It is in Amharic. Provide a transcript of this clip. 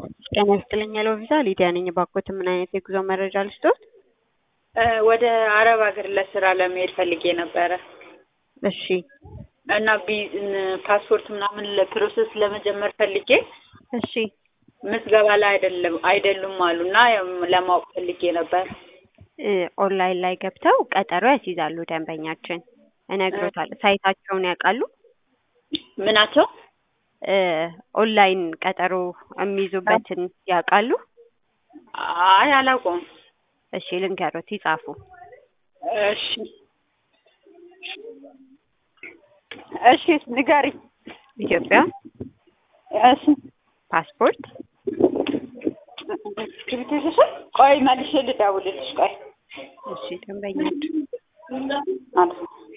ጤና ይስጥልኝ ሄሎ ቪዛ ሊዲያ ነኝ። ባኮት ምን አይነት የጉዞ መረጃ ልስጦት? ወደ አረብ ሀገር ለስራ ለመሄድ ፈልጌ ነበረ እሺ እና ቢ- ፓስፖርት ምናምን ለፕሮሰስ ለመጀመር ፈልጌ እሺ ምዝገባ ላይ አይደለም አይደሉም አሉ እና ለማወቅ ፈልጌ ነበር። እ ኦንላይን ላይ ገብተው ቀጠሮ ያስይዛሉ ደንበኛችን። እነግሮታለሁ። ሳይታቸውን ያውቃሉ? ምናቸው? እ ኦንላይን ቀጠሮ የሚይዙበትን ያውቃሉ? አይ አላውቀውም። እሺ ልንገሮት፣ ይጻፉ። እሺ እሺ ንገሪ። ኢትዮጵያ እሺ ፓስፖርት እስክሪብቶ ይዘሻል? ቆይ መልሼ ልደውልልሽ። ቆይ እሺ ደንበኛችን ማለት ነው